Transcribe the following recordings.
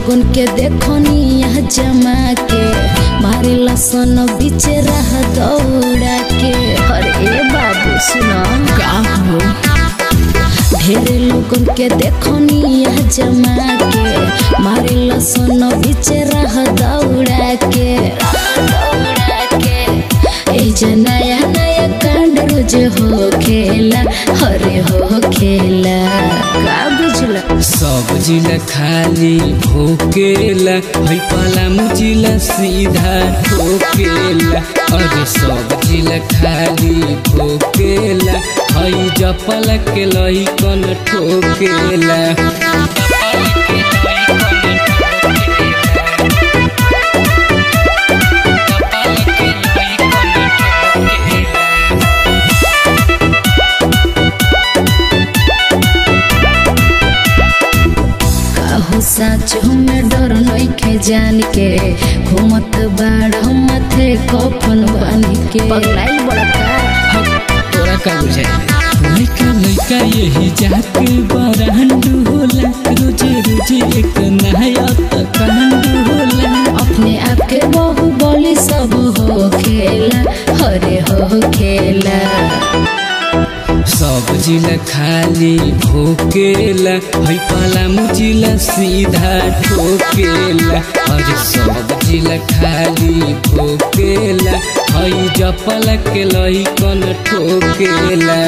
लोगन के देखनी यहाँ जमा के मारे लसन बीच रह दौड़ा के अरे बाबू सुना का हो ढेरे लोगन के देखनी यहाँ जमा के मारे लसन बीच रह दौड़ा के दौड़ा के ए जे नया नया कांड रोज हो खेला हरे हो खेला का बुझला सब जिला खाली भोकेला है पाला मुजिला सीधा ठोकेला अरे सब जिला खाली भोकेला है जपला के लइकन ठोकेला काहू साच हमें डर नइखे जान के घूमत बाड़ माथे कफन बान के पगलाई बड़का हक, तोरा का बुझाई लइका लइका यही जाके बरांडू होला रोजे रोजे एक नया त कांडू होला अपने आप के बहु बोली सब हो खेला हरे हो खेला सब जिला खाली भोकेला है पाला मुजिला सीधा ठोकेला अरे सब जिला खाली भोकेला है जपला के लइकन ठोकेला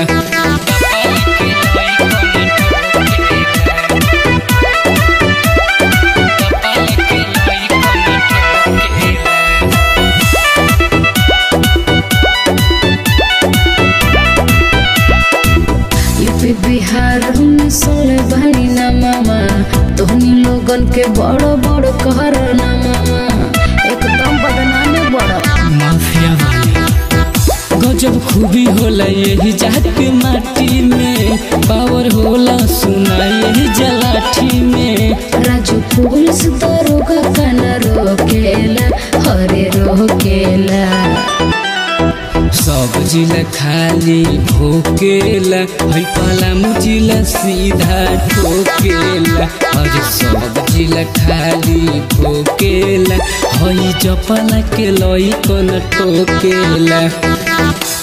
यूपी बिहार में सोले बहनी ना मामा तोहनी लोगन के बड़ बड़ कहर ना मामा एकदम बदनामे बड़ माफिया वाले गजब खूबी होला यही जाके माटी में पावर होला सुना यही जलाठी में राजू पुलिस दरोगा काना रोकेला हरे रोकेला सब जिला खाली भोकेला है पाला मुजिला सीधा ठोकेला अरे सब जिला खाली भोकेला है जपला के लइकन ठोकेला